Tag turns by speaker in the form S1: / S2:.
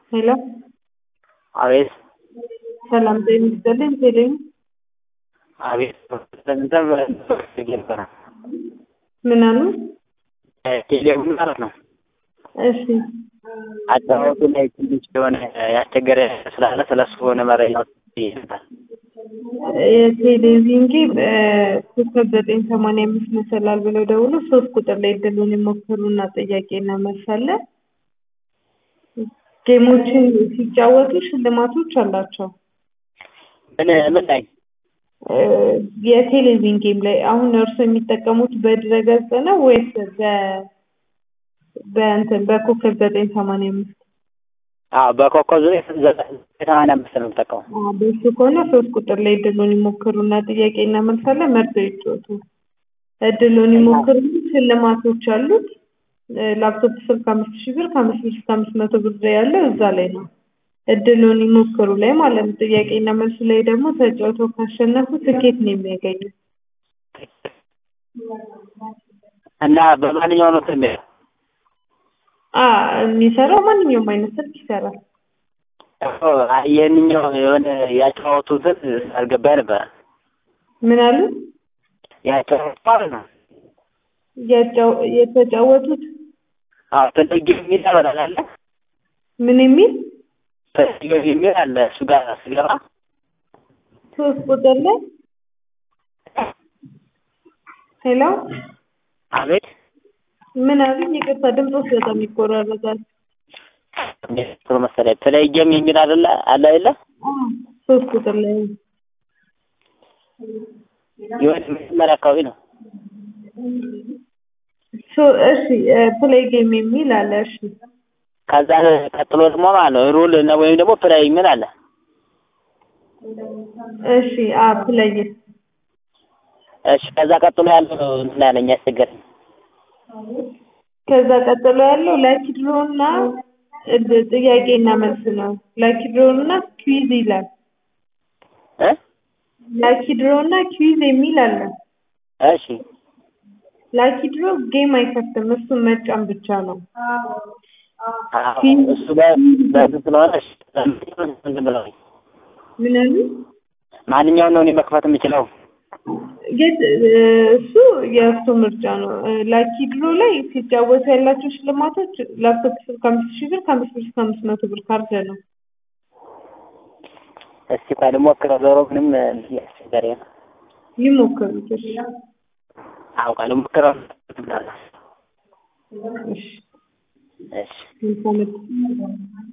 S1: ሄሎ
S2: አቤት
S1: ሰላም ጤና ይስጥልኝ። ቴሌኝ
S2: አቤት እንትን ነበረ
S1: ምን አሉ?
S2: ቴሌውን ማለት ነው።
S1: እሺ
S2: አጫወቱ ላይ ትንሽ የሆነ ያስቸገረ ስላለ ስለሱ የሆነ መረጃ ይሰጣል።
S1: የቴሌቪዥን ጌም ኮከብ ዘጠኝ ሰማንያ አምስት መሰላል ብለው ደውሎ ሶስት ቁጥር ላይ እድሉን የሞክሩና ጥያቄና መልስ አለ። ጌሞችን ሲጫወቱ ሽልማቶች አላቸው።
S2: ምን ምን ላይ
S1: የቴሌቪዥን ጌም ላይ አሁን እርሱ የሚጠቀሙት በድረገጽ ነው ወይስ በ በእንትን በኮከብ ዘጠኝ ሰማንያ አምስት
S2: አዎ በኮከብ ዘጠኝ ሰማንያ አምስት ነው የምጠቀመው።
S1: አዎ፣ በሱ ከሆነ ሶስት ቁጥር ላይ እድሉን ይሞክሩና ጥያቄና መልስ አለ። መርጠው ይጫወቱ። እድሉን ይሞክሩ። ሽልማቶች አሉት። ላፕቶፕ ስልክ አምስት ሺህ ብር ከአምስት ብር እስከ አምስት መቶ ብር ያለው እዛ ላይ ነው። እድሉን ይሞክሩ ላይ ማለት ነው። ጥያቄና መልሱ ላይ ደግሞ ተጫውተው ካሸነፉ ትኬት ነው የሚያገኙት።
S2: እና በማንኛው ነው እንትን የሚለው?
S1: አ የሚሰራው ማንኛውም አይነት ስልክ ይሰራል።
S2: ይህንኛው የሆነ ያጫወቱትን አልገባኝ ነበረ።
S1: ምን አሉ?
S2: ያጫወቱ ማለት ነው።
S1: ያጫው- የተጫወቱት
S2: አዎ ተለየ የሚል ያበራል አለ
S1: ምን የሚል
S2: ተለየ የሚል አለ እሱ ጋር ስገባ
S1: ሶስት ቁጥር ላይ ሄሎ
S2: አቤት
S1: ምን አሉኝ? ይቅርታ ድምፆስ በጣም ይቆራረጣል።
S2: ጥሩ መሰለኝ ተለየም የሚል አይደለ አለ አይደለ
S1: ሶስት ቁጥር ላይ
S2: የሆነ መጀመሪያ አካባቢ ነው።
S1: ሶ- እሺ ፕሌይ ጌም የሚል አለ። እሺ
S2: ከዛ ቀጥሎ ደግሞ ማለት ነው ሩል እና ወይም ደግሞ ፕላይ የሚል አለ።
S1: እሺ አ ፕሌይ
S2: እሺ ከዛ ቀጥሎ ያለው ነው እንትን ያለኝ ያስቸገረኝ።
S1: ከዛ ቀጥሎ ያለው ላኪ ድሮ እና እድ- ጥያቄና መልስ ነው። ላኪ ድሮ እና ኩዊዝ ይላል።
S2: እ
S1: ላኪ ድሮ እና ኩዊዝ የሚል አለ።
S2: እሺ
S1: ላኪ ድሮ ጌም አይከፍትም፣ እሱን መጫን ብቻ ነው።
S2: አዎ፣ እሱ በ- በእንትን ስለሆነ እሺ፣ እንትን ብለውኝ
S1: ምን አሉ?
S2: ማንኛውን ነው እኔ መክፈት የምችለው?
S1: የት እሱ የእሱ ምርጫ ነው። ላኪ ድሮ ላይ ሲጫወቱ ያላቸው ሽልማቶች ላፕቶፕ ስልክ ከአምስት ሺህ ብር ከአምስት ብር እስከ አምስት መቶ ብር ካርድ ነው።
S2: እስቲ ቆይ ልሞክረው። ዞሮ ምንም እንትን ያስቸገረኝ ነው።
S1: ይሞክሩት። እሺ
S2: አውቃ ልሞክረው።
S1: እሺ
S2: እሺ
S1: መልካም ዕድል።